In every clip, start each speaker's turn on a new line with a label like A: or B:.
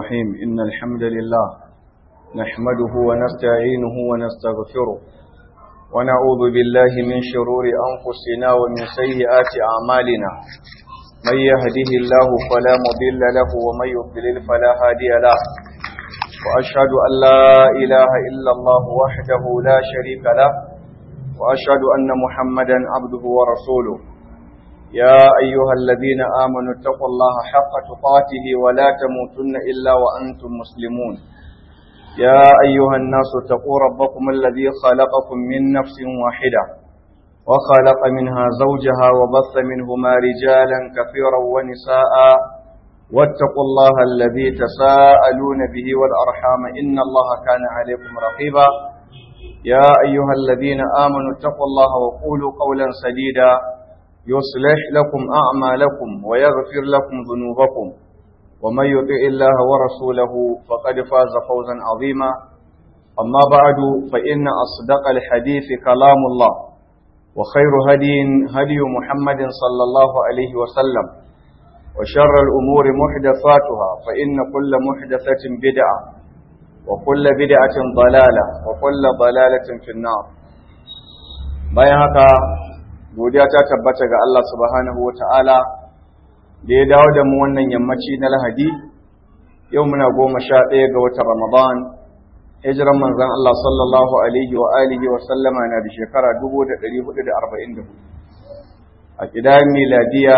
A: الرحيم إن الحمد لله نحمده ونستعينه ونستغفره ونعوذ بالله من شرور أنفسنا ومن سيئات أعمالنا من يهده الله فلا مضل له ومن يضلل فلا هادي له وأشهد أن لا إله إلا الله وحده لا شريك له وأشهد أن محمدا عبده ورسوله يا أيها الذين آمنوا اتقوا الله حق تقاته ولا تموتن إلا وأنتم مسلمون يا أيها الناس اتقوا ربكم الذي خلقكم من نفس واحدة وخلق منها زوجها وبث منهما رجالا كثيرا ونساء واتقوا الله الذي تساءلون به والأرحام إن الله كان عليكم رقيبا يا أيها الذين آمنوا اتقوا الله وقولوا قولا سديدا يصلح لكم أعمالكم ويغفر لكم ذنوبكم ومن يطع الله ورسوله فقد فاز فوزا عظيما أما بعد فإن أصدق الحديث كلام الله وخير هدي هدي محمد صلى الله عليه وسلم وشر الأمور محدثاتها فإن كل محدثة بدعة وكل بدعة ضلالة وكل ضلالة في النار bayan haka godiya ta tabbata ga Allah subhanahu ta'ala da ya dawo da mu wannan yammaci na lahadi yau muna goma sha ɗaya ga watan ramadan hijiran manzan Allah sallallahu alaihi wa alihi wa sallama na da shekara 1444 a ƙidayen miladiya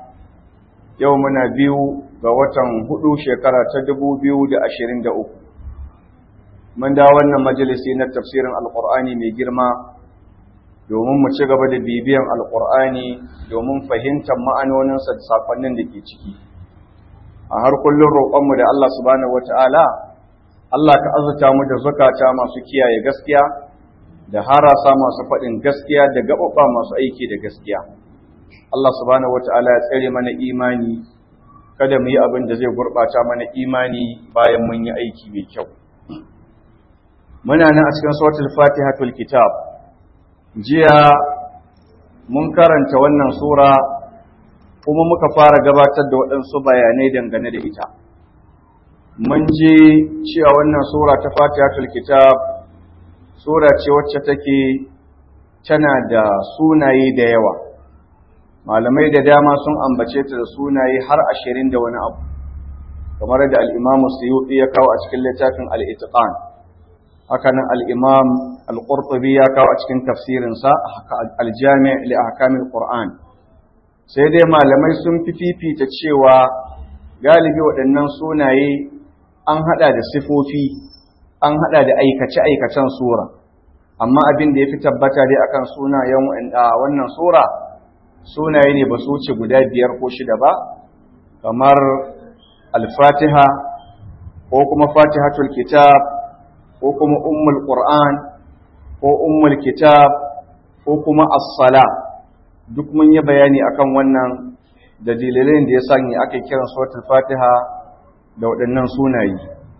A: yau muna biyu ga watan hudu shekara ta 2023 mun da wannan majalisi na tafsirin alƙur'ani mai girma domin mu ci gaba da bibiyan alkur'ani domin fahimtar ma'anoninsa da sakonnin da ke ciki a har kullum roƙonmu da Allah subhanahu wata'ala Allah ka azuta mu da zukata masu kiyaye gaskiya da harasa masu faɗin gaskiya da gaɓaɓa masu aiki da gaskiya Allah subhanahu wata'ala ya tsare mana imani kada mu yi abin da zai gurɓata mana imani bayan mun yi aiki mai kyau muna nan a cikin suratul fatihatul kitab jiya mun karanta wannan sura kuma muka fara gabatar da waɗansu bayanai dangane da ita mun ji cewa wannan sura ta fatihatul kitab sura ce wacce take tana da sunaye da yawa malamai da dama sun ambace ta da sunaye har ashirin da wani abu kamar da al'imamu suyuɗi ya kawo a cikin littafin al'itiƙan hakanan al'imam al'urtubi ya kawo a cikin tafsirinsa aljami li ahkamil Qur'an sai dai malamai sun fi fifita cewa galibi waɗannan sunaye an haɗa da sifofi an haɗa da aikace-aikacen sura amma abin da ya fi tabbata dai akan sunayen wannan sura sunaye ne ba su wuce guda biyar ko shida ba kamar al-fatiha ko kuma fatihatul kitab ko kuma ummul qur'an ko ummul kitab ko kuma as-sala duk mun yi bayani akan wannan da dalilin da ya sanya aka kiran suratul fatiha da waɗannan sunaye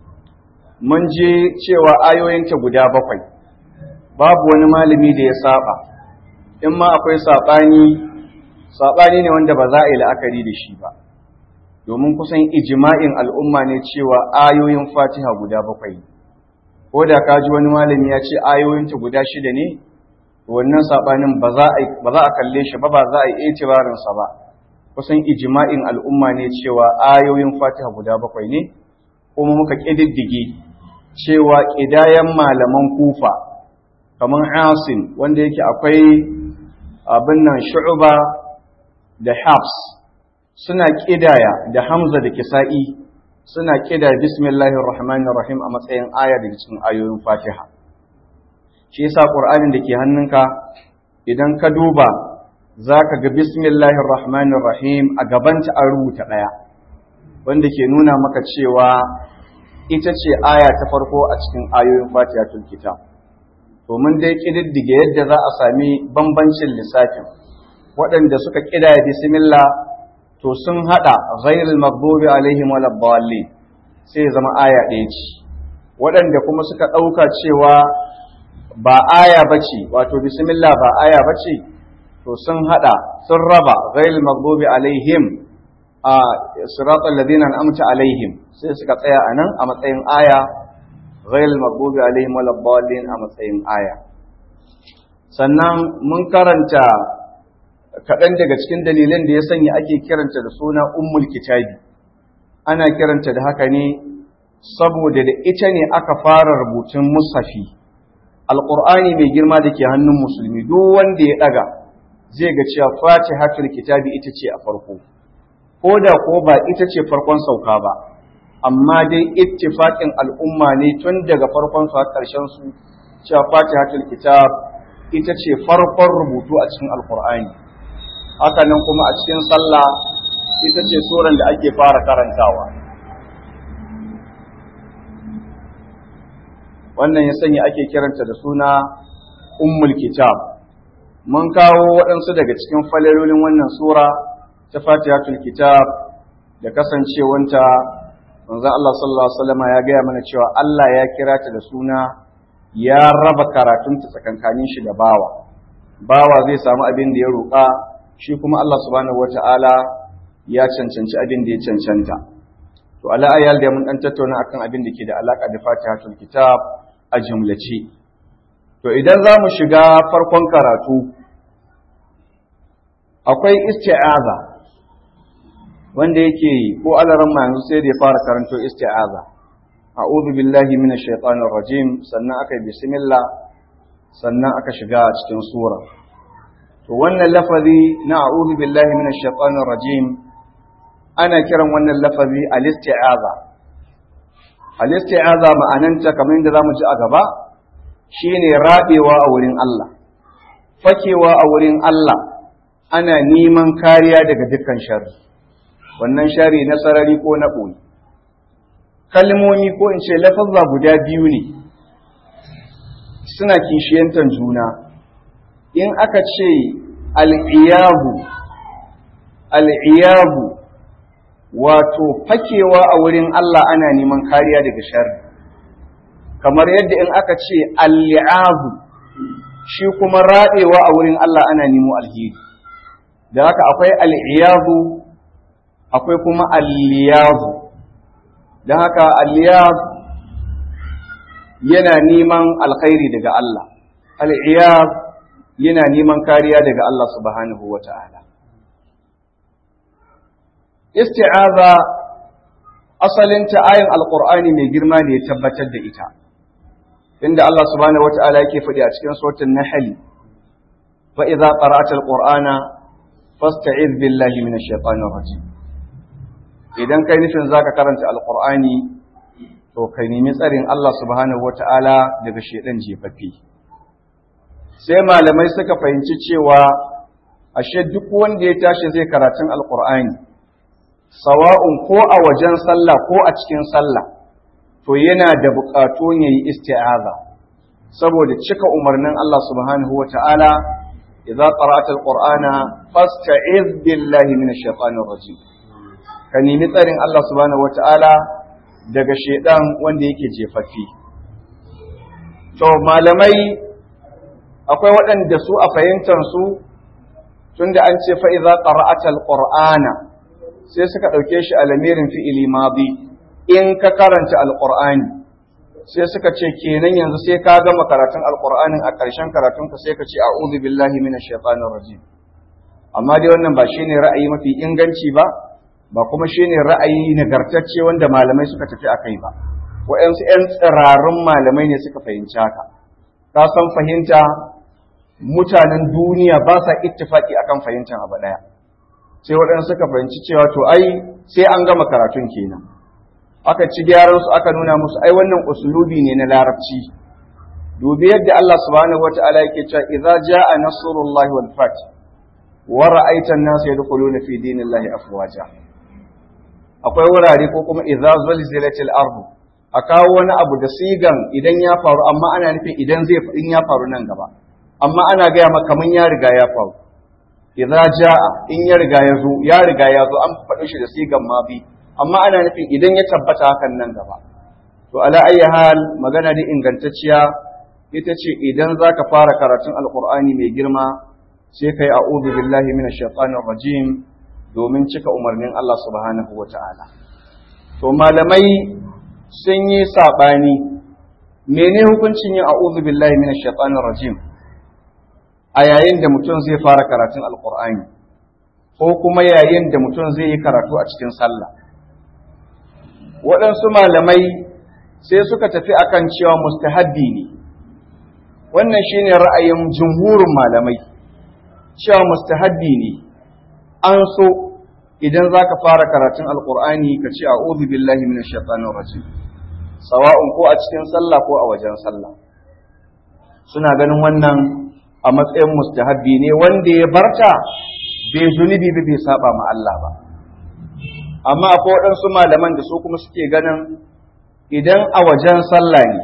A: mun je cewa ayoyinta guda bakwai babu wani malami da ya saba in ma akwai saɓani saɓani ne wanda ba za a yi la'akari da shi ba domin kusan ijma'in al'umma ne cewa ayoyin fatiha guda bakwai ko da ka ji wani malami ya ce ayoyinta guda shida ne wannan saɓanin ba za a kalle shi ba ba za a yi itibarinsa ba kusan ijma'in al'umma ne cewa ayoyin fatiha guda bakwai ne kuma muka ƙididdige cewa ƙidayen malaman kufa kamar asin wanda yake akwai abin nan shu'uba da hafs suna ƙidaya da hamza da kisa'i suna kida bismillahir rahmanir rahim a matsayin aya daga cikin ayoyin Fatiha shi yasa Qur'anin da ke hannunka idan ka duba zaka ga bismillahir rahmanir rahim a gabanta an rubuta daya wanda ke nuna maka cewa ita ce aya ta farko a cikin ayoyin Fatihatul Kitab to mun dai kididdige yadda za a sami bambancin lissafin waɗanda suka kidaya bismillah to sun hada ghairul maghdubi alaihim waladdallin sai zama aya ɗaya ce waɗanda kuma suka ɗauka cewa ba aya bace wato bismillah ba aya bace to sun hada sun raba ghairul maghdubi alaihim a siratal ladina an'amta alaihim sai suka tsaya anan a matsayin aya ghayril maghdubi alaihim waladdallin a matsayin aya sannan mun karanta kaɗan daga cikin dalilan da ya sanya ake kiranta da suna ummul kitabi ana kiranta da haka ne saboda da ita ne aka fara rubutun musafi alƙur'ani mai girma da ke hannun musulmi duk wanda ya ɗaga zai ga cewa fatihatul kitabi ita ce a farko ko da ko ba ita ce farkon sauka ba amma dai ittifaqin al'umma ne tun daga farkon su har ƙarshen su cewa fatihatul kitab ita ce farkon rubutu a cikin alƙur'ani haka nan kuma a cikin sallah ita ce suran da ake fara karantawa wannan ya sanya ake kiranta da suna ummul kitab mun kawo waɗansu daga cikin falalolin wannan sura ta fatihatul kitab da kasancewanta manzon Allah sallallahu alaihi wasallam ya gaya mana cewa Allah ya kira ta da suna ya raba karatunta tsakankanin shi da bawa bawa zai samu abin da ya roƙa shi kuma Allah subhanahu wata'ala ya cancanci abin da ya cancanta to ala ayal da mun dan tattauna akan abin da ke da alaka da fatihatul kitab a jumlace to idan za mu shiga farkon karatu akwai isti'aza wanda yake ko alaran ma yanzu sai da ya fara karanto isti'aza a'udhu billahi minash shaitanir rajim sannan aka bismillah sannan aka shiga cikin sura to wannan lafazi na a'udhu billahi minash shaitanir rajim ana kiran wannan lafazi al-isti'aza al-isti'aza ma'ananta kamar yadda zamu ji a gaba shine rabewa a wurin Allah fakewa a wurin Allah ana neman kariya daga dukkan sharri wannan sharri na sarari ko na ɓoye kalmomi ko in ce lafazza guda biyu ne suna kishiyantar juna in aka ce al'iyabu al'iyabu wato fakewa a wurin Allah ana neman kariya daga sharri kamar yadda in aka ce al'iabu shi kuma raɗewa a wurin Allah ana nemo alheri da haka akwai al'iyabu akwai kuma al'iyabu don haka al'iyab yana neman alkhairi daga Allah al'iyab yana neman kariya daga Allah subhanahu wa ta'ala isti'aza asalinta ayin alƙur'ani mai girma ne ya tabbatar da ita inda Allah subhanahu wa ta'ala yake faɗi a cikin sautin nahali fa idza qara'ta alqur'ana fasta'iz billahi minash shaitanir rajim idan kai nufin zaka karanta alqur'ani to kai nemi tsarin Allah subhanahu wa ta'ala daga shedan jefaffe sai malamai suka fahimci cewa ashe duk wanda ya tashi zai karatun alqur'ani sawa'un ko a wajen sallah ko a cikin sallah to yana da buƙatu ya yi isti'aza saboda cika umarnin Allah subhanahu wata'ala idza qara'ta alqur'ana fasta'iz billahi minash shaitanir rajim ka nemi tsarin Allah subhanahu wata'ala daga shedan wanda yake jefaffi to malamai akwai waɗanda su a fahimtar su tunda an ce fa idza qara'ta alqur'ana sai suka ɗauke shi a lamirin fi'ili madi in ka karanta alƙur'ani sai suka ce kenan yanzu sai ka gama karatun alƙur'anin a ƙarshen karatunka sai ka ce a'udhu billahi minash shaitanir rajim amma dai wannan ba shine ra'ayi mafi inganci ba ba kuma shine ra'ayi nagartacce wanda malamai suka tafi akai ba wa'ansu 'yan tsirarun malamai ne suka fahimci haka ka san fahimta mutanen duniya ba sa ittifaki akan fahimtar abu ɗaya sai waɗansu suka fahimci cewa to ai sai an gama karatun kenan aka ci gyaran su aka nuna musu ai wannan usulubi ne na larabci dubi yadda Allah subhanahu wataala yake cewa idza jaa nasrullahi wal fath wa ra'aita an-nasa yadkhuluna fi dinillahi afwaja akwai wurare ko kuma idza zalzilatil ardu a kawo wani abu da sigan idan ya faru amma ana nufin idan zai in ya faru nan gaba amma ana gaya maka kaman ya riga ya faru idza jaa in ya riga ya zo ya riga ya zo an faɗi shi da sigan mabi amma ana nufin idan ya tabbata hakan nan gaba to ala ayyi hal magana da ingantacciya ita ce idan zaka fara karatun alqur'ani mai girma sai kai a'udhu billahi minash shaitanir rajim domin cika umarnin Allah subhanahu wa ta'ala. To, malamai sun yi saɓani, mene hukuncin yin a'udhu billahi minash shaitanir rajim a yayin da mutum zai fara karatun alƙur'ani ko kuma yayin da mutum zai yi karatu a cikin sallah. Waɗansu malamai sai suka tafi akan cewa mustahabbi ne, wannan shine ra'ayin jumhurin malamai, cewa mustahabbi ne. an so idan za ka fara karatun alkur'ani ka ce a'udhu billahi minash shaitanir rajim sawa'un ko a cikin sallah ko a wajen sallah suna ganin wannan a matsayin mustahabbi ne wanda ya barta bai zunubi ba bai saba ma Allah ba amma akwai waɗansu malaman da su kuma suke ganin idan a wajen sallah ne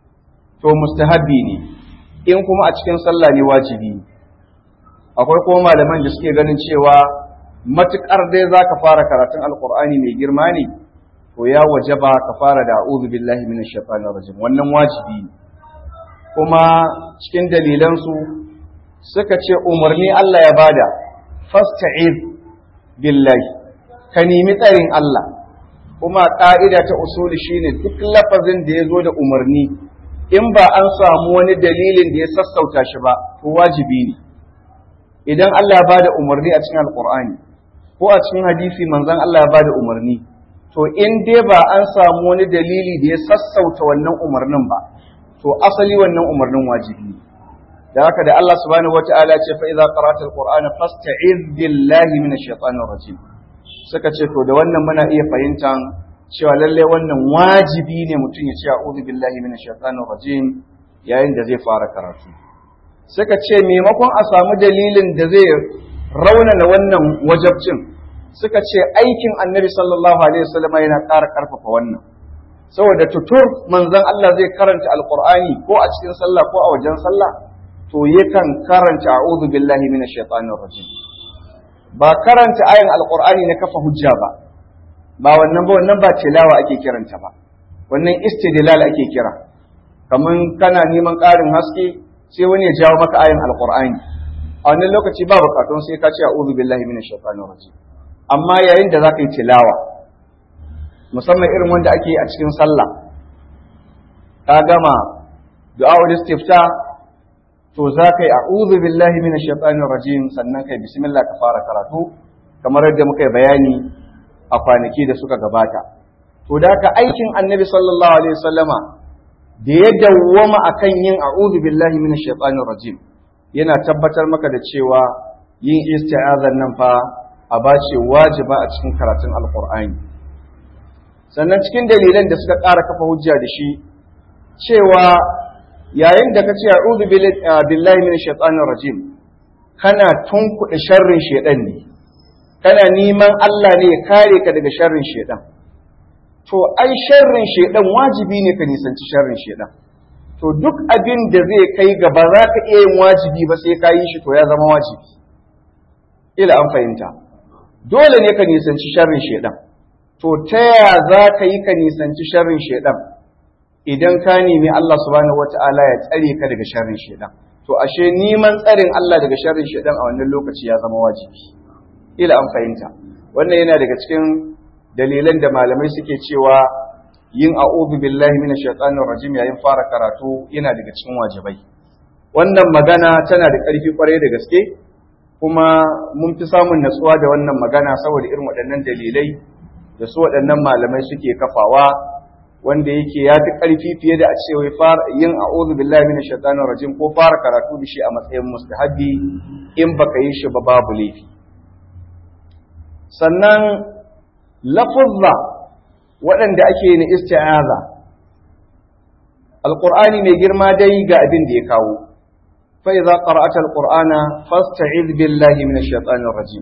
A: to mustahabbi ne in kuma a cikin sallah ne wajibi ne akwai kuma malaman da suke ganin cewa matuƙar dai za ka fara karatun alƙur'ani mai girma ne to ya waje ba ka fara da a'udhu billahi minash shaitanir rajim wannan wajibi ne kuma cikin dalilansu suka ce umarni Allah ya bada fasta'iz billahi ka nemi tsarin Allah kuma ƙa'ida ta usuli shine duk lafazin da ya zo da umarni in ba an samu wani dalilin da ya sassauta shi ba to wajibi ne idan Allah ya bada umarni a cikin alqur'ani ko a cikin hadisi manzon Allah ya bada umarni to in dai ba an samu wani dalili da ya sassauta wannan umarnin ba to asali wannan umarnin wajibi da haka da Allah subhanahu wataala ya ce fa idza qara'ta alqur'ana fasta'iz billahi minash shaitanir rajim suka ce to da wannan muna iya fahimtan cewa lalle wannan wajibi ne mutum ya ce a'udhu billahi minash shaitanir rajim yayin da zai fara karatu suka ce maimakon a samu dalilin da zai raunana wannan wajabcin suka ce aikin annabi sallallahu alaihi wasallam yana ƙara ƙarfafa wannan saboda tutur manzon Allah zai karanta alqur'ani ko a cikin sallah ko a wajen sallah to yakan karanta a'udhu billahi minash shaitanir rajim ba karanta ayin alqur'ani na kafa hujja ba ba wannan ba wannan ba tilawa ake kiranta ba wannan istidlal ake kira kaman kana neman ƙarin haske sai wani ya jawo maka ayin alqur'ani a wannan lokaci ba bukatun sai ka ce a'udhu billahi minash shaitanir rajim amma yayin da zaka yi tilawa musamman irin wanda ake yi a cikin sallah ka gama du'a'ul istifta to zaka yi a'udhu billahi minash shaitanir rajim sannan kai bismillah ka fara karatu kamar yadda muka yi bayani a kwanaki da suka gabata to da ka aikin annabi sallallahu alaihi wasallama da ya dawwama akan yin a'udhu billahi minash shaitanir rajim yana tabbatar maka da cewa yin isti'azan nan fa a bace wajiba a cikin karatun alqur'ani sannan cikin dalilan da suka ƙara kafa hujja da shi cewa yayin da ka ce a'udhu billahi minash shaitanir rajim kana tunkuɗe sharrin shaitan ne kana neman Allah ne ya kare ka daga sharrin shaitan to ai sharrin shaitan wajibi ne ka nisanci sharrin shaitan to duk abin da zai kai ga ba za ka iya yin wajibi ba sai ka yi shi to ya zama wajibi ila an fahimta dole ne ka nisanci sharrin shaitan to ta ya za ka yi ka nisanci sharrin shaitan idan ka nemi Allah subhanahu wata'ala ya tsare ka daga sharrin shaitan to ashe neman tsarin Allah daga sharrin shaitan a wannan lokaci ya zama wajibi ila an fahimta wannan yana daga cikin dalilan da malamai suke cewa yin a'udhu billahi minash shaitanir rajim yayin fara karatu yana daga cikin wajibai wannan magana tana da ƙarfi kwarai da gaske kuma mun fi samun natsuwa da wannan magana saboda irin waɗannan dalilai da su waɗannan malamai suke kafawa wanda yake ya fi ƙarfi fiye da a ce wai fara yin a'udhu billahi minash shaitanir rajim ko fara karatu da shi a matsayin mustahabbi in baka yi shi ba babu laifi sannan lafuzza waɗanda ake na isti'aza alqur'ani mai girma dai ga abin da ya kawo fa idza qara'ata alqur'ana fasta'iz billahi minash shaitanir rajim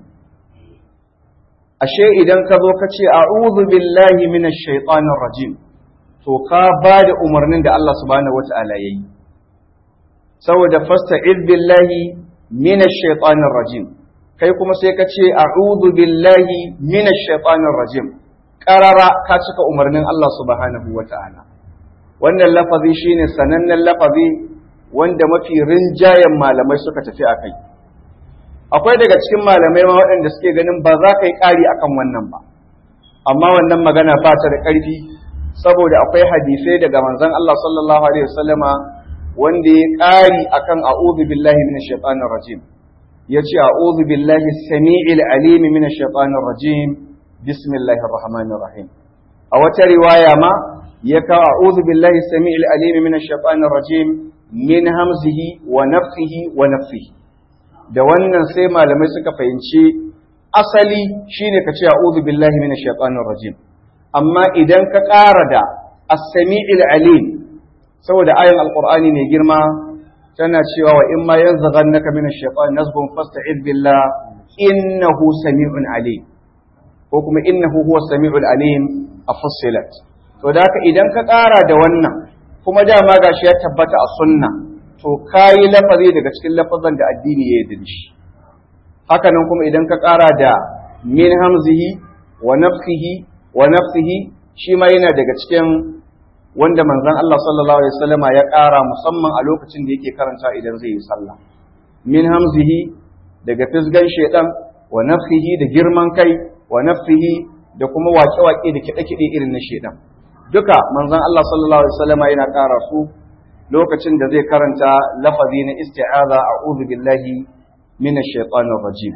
A: ashe idan ka zo ka ce a'udhu billahi minash shaitanir rajim to ka ba da umarnin da Allah subhanahu wata'ala yayi saboda fasta'iz billahi minash shaitanir rajim kai kuma sai ka ce a'udhu billahi minash shaitanir rajim qarara ka cika umarnin Allah subhanahu wata'ala wannan lafazi shine sanannen lafazi wanda mafi rinjayen malamai suka tafi akai akwai daga cikin malamai ma waɗanda suke ganin ba za ka yi ƙari akan wannan ba amma wannan magana ba ta da ƙarfi saboda akwai hadisai daga manzon Allah sallallahu alaihi wasallama wanda ya ƙari akan a'udhu billahi minash shaitanir rajim yace a'udhu billahi samii'il alim minash shaitanir rajim bismillahir rahmanir rahim a wata riwaya ma ya kawo a'udhu billahi samii'il alim minash shaitanir rajim min hamzihi wa nafthihi wa nafthihi da wannan sai malamai suka fahimci asali shine ka ce a'udhu billahi minash shaitanir rajim amma idan ka ƙara da as-sami'il alim saboda ayan alqur'ani mai girma tana cewa wa in ma yanzaghannaka minash shaitan nazghun fasta'id billah innahu sami'un alim ko kuma innahu huwa sami'ul alim afussilat to da haka idan ka ƙara da wannan kuma dama gashi ya tabbata a sunna to kayi lafazi daga cikin lafazan da addini ya yarda da shi haka nan kuma idan ka ƙara da min hamzihi wa nafsihi wa nafsihi shi ma yana daga cikin wanda manzon Allah sallallahu alaihi wasallama ya ƙara musamman a lokacin da yake karanta idan zai yi sallah min hamzihi daga fisgan shedan wa nafsihi da girman kai wa nafsihi da kuma waƙe-waƙe da kiɗe-kiɗe irin na shedan duka manzon Allah sallallahu alaihi wasallama yana ƙara su lokacin da zai karanta lafazi na isti'aza a'udhu billahi minash shaitanir rajim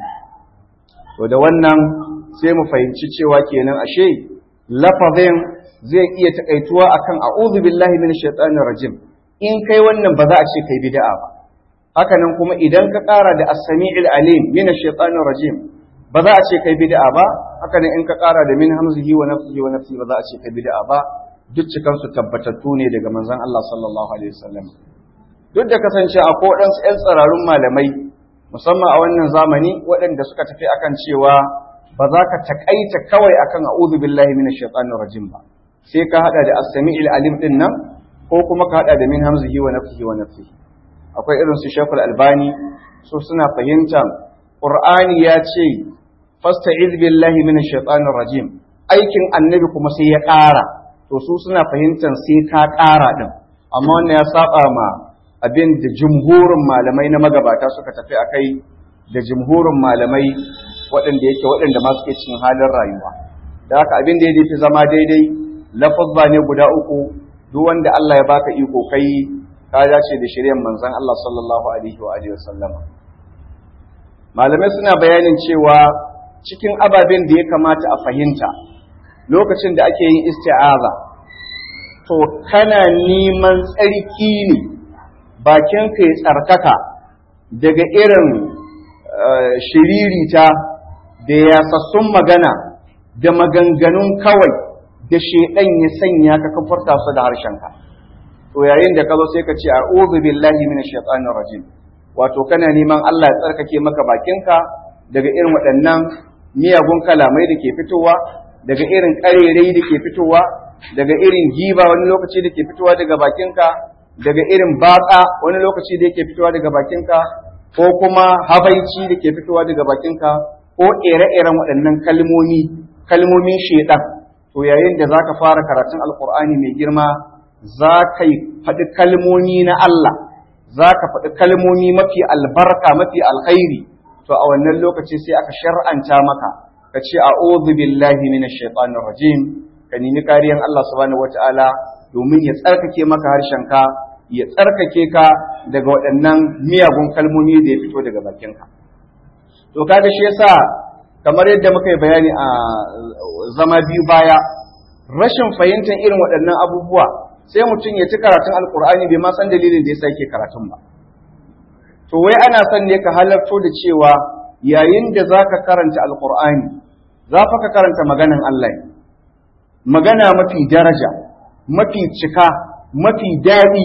A: to da wannan sai mu fahimci cewa kenan ashe lafazin zai iya takaituwa akan a'udhu billahi minash shaitanir rajim in kai wannan ba za a ce kai bid'a ba haka nan kuma idan ka ƙara da as-sami'il alim minash shaitanir rajim ba za a ce kai bid'a ba haka nan in ka ƙara da min hamzihi wa nafsihi wa nafsihi ba za a ce kai bid'a ba duk cikansu tabbatattu ne daga manzon Allah sallallahu alaihi wasallam duk da kasance a kodansu 'yan tsararun malamai musamman a wannan zamani waɗanda suka tafi akan cewa ba za ka takaita kawai akan a'udhu billahi minash shaitanir rajim ba sai ka hada da as-sami'il alim din nan ko kuma ka hada da min hamzihi wa nafsihi wa nafsihi akwai irin su Sheikhul Albani su suna fahimtar Qur'ani ya ce fasta'iz billahi minash shaitanir rajim aikin annabi kuma sai ya ƙara to su suna fahimtar sai ka ƙara din amma wannan ya saba ma abin da jumhurin malamai na magabata suka tafi a kai da jumhurin malamai waɗanda yake waɗanda ma suke cikin halin rayuwa da haka abin da ya fi zama daidai lafazza ne guda uku duk wanda Allah ya baka iko kai ka dace da shiryan manzon Allah sallallahu alaihi wa alihi wasallam malamai suna bayanin cewa cikin ababen da ya kamata a fahimta lokacin da ake yin isti'aza to kana neman tsarki ne bakinka ya tsarkaka daga irin shiririta da yasassun magana da maganganun kawai da shaidan ya sanya ka kafarta su da harshenka to yayin da ka zo sai ka ce a'udhu billahi minash shaitanir rajim wato kana neman Allah ya tsarkake maka bakinka daga irin waɗannan miyagun kalamai da ke fitowa daga irin ƙarerai da ke fitowa daga irin giba wani lokaci da ke fitowa daga bakinka daga irin batsa wani lokaci da yake fitowa daga bakinka ko kuma habaici da ke fitowa daga bakinka ko ire-iren waɗannan kalmomi kalmomin shedan to yayin da zaka fara karatun alkur'ani mai girma za ka faɗi kalmomi na Allah za ka faɗi kalmomi mafi albarka mafi alkhairi to a wannan lokaci sai aka shar'anta maka ka ce a'udhu billahi minash shaitanir rajim ka nemi kariyan Allah subhanahu wataala domin ya tsarkake maka harshenka ya tsarkake ka daga waɗannan miyagun kalmomi da ya fito daga bakinka to kaga shi yasa kamar yadda muka yi bayani a zama biyu baya rashin fahimtar irin waɗannan abubuwa sai mutum ya ci karatun alkur'ani bai ma san dalilin da yasa yake karatun ba to wai ana son ne ka halarto da cewa yayin da zaka karanta alkur'ani za fa ka karanta maganan Allah magana mafi daraja mafi cika mafi daɗi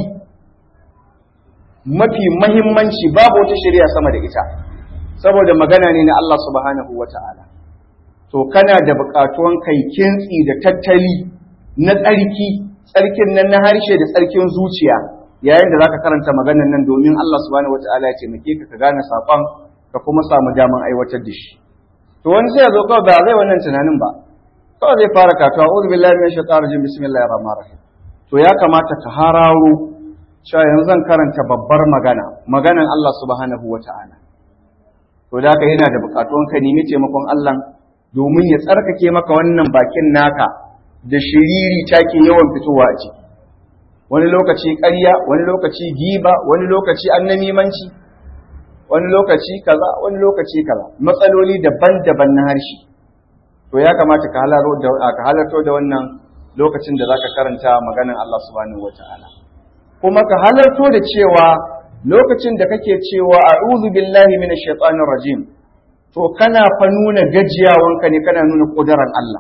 A: mafi mahimmanci babu wata shari'a sama da ita saboda magana ne na Allah subhanahu wa ta'ala to kana da buƙatuwan kai kintsi da tattali na tsarki tsarkin nan na harshe da tsarkin zuciya yayin da zaka karanta maganan nan domin Allah subhanahu wa ta'ala ya taimake ka ka gane saƙon ka kuma samu daman aiwatar da shi to wani sai ya zo kawai ba zai wannan tunanin ba kawai zai fara katuwa a'udhu billahi minash shaitanir rajim bismillahir rahmanir rahim to ya kamata ka hararo cewa yanzu zan karanta babbar magana maganan Allah subhanahu wa ta'ala to to da ka yana da bukatuwan ka nemi taimakon Allah domin ya tsarkake maka wannan bakin naka da shiriri take yawan fitowa a ciki wani lokaci ƙarya wani lokaci giba wani lokaci annamimanci wani lokaci kaza wani lokaci kaza matsaloli daban-daban na harshe to ya kamata ka halarto da wannan lokacin da zaka karanta maganar Allah subhanahu wataala kuma ka halarto da cewa lokacin da kake cewa a'udhu billahi minash shaitanir rajim to kana fa nuna gajiyawanka ne kana nuna kudaran Allah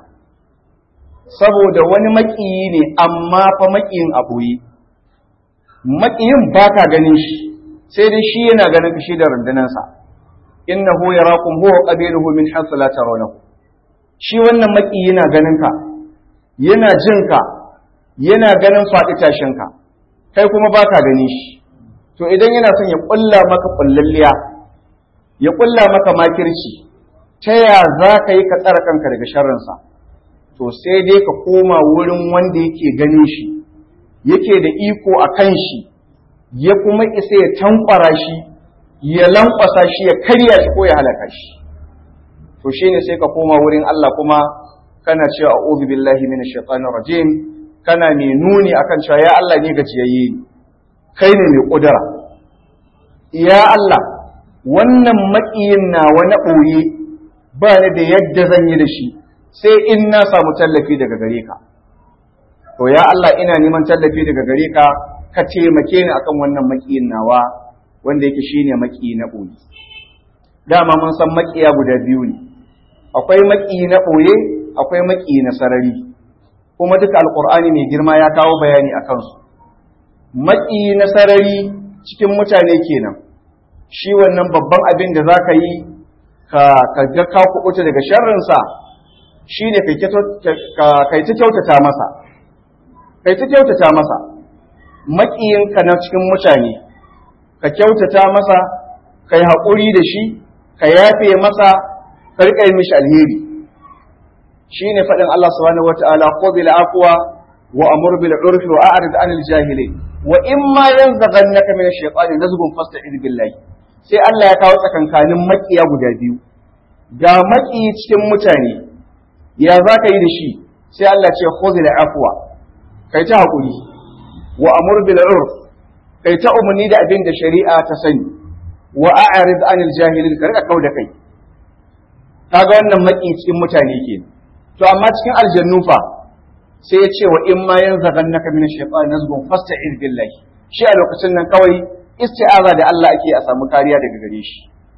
A: saboda wani maƙiyi ne amma fa maƙiyin aboye maƙiyin baka ganin shi sai dai shi yana ganin shi da rundunansa innahu yarakum huwa qabiluhu min haythu la tarawnahu shi wannan maƙiyi yana ganin ka yana jin ka yana ganin faɗi tashin ka kai kuma baka ganin shi to idan yana son ya ƙulla maka ƙullalliya ya ƙulla maka makirci ta ya za ka yi ka tsara kanka daga sharrinsa to sai dai ka koma wurin wanda yake ganin shi yake da iko a kan shi ya kuma isa ya tankwara shi ya lankwasa shi ya karya shi ko ya halaka shi to shine sai ka koma wurin Allah kuma kana cewa a'udhu billahi minash shaitanir rajim kana mai nuni akan cewa ya Allah ne gajiyayye ne kai ne mai kudura ya Allah wannan maƙiyin na wani ɓoye ba ni da yadda zan yi da shi sai in na samu tallafi daga gare ka to ya Allah ina neman tallafi daga gare ka ka taimake ni akan wannan maƙiyin nawa wanda yake shine maƙiyi na ɓoye dama mun san maƙiya guda biyu ne akwai maƙiyi na ɓoye akwai maƙiyi na sarari kuma duka alƙur'ani mai girma ya kawo bayani a kansu maƙiyi na sarari cikin mutane kenan shi wannan babban abin da za ka yi ka ga ka kuɓuta daga sharrinsa shi ne kai ta kyautata masa kai ta kyautata masa maƙiyinka na cikin mutane ka kyautata masa ka yi haƙuri da shi ka yafe masa ka riƙa yi mishi alheri shi ne faɗin Allah subhanahu wata'ala ko bil afwa wa amur bil urfi wa a'rid anil jahilin wa in ma yanzaghannaka min ash-shaytani nazghun fasta'id billahi sai Allah ya kawo tsakankanin maƙiya guda biyu ga maƙiyi cikin mutane ya za ka yi da shi sai Allah ce khudhil afwa kai ta hakuri wa amur bil urf kai ta umarni da abin da shari'a ta sani wa a'rid anil jahilin ka rika kauda kai kaga wannan maki cikin mutane ke to amma cikin aljannu fa sai ya ce wa in ma yanzaghannaka min ash-shaytan nazghun fasta'id billahi shi a lokacin nan kawai isti'aza da Allah ake a samu kariya daga gare shi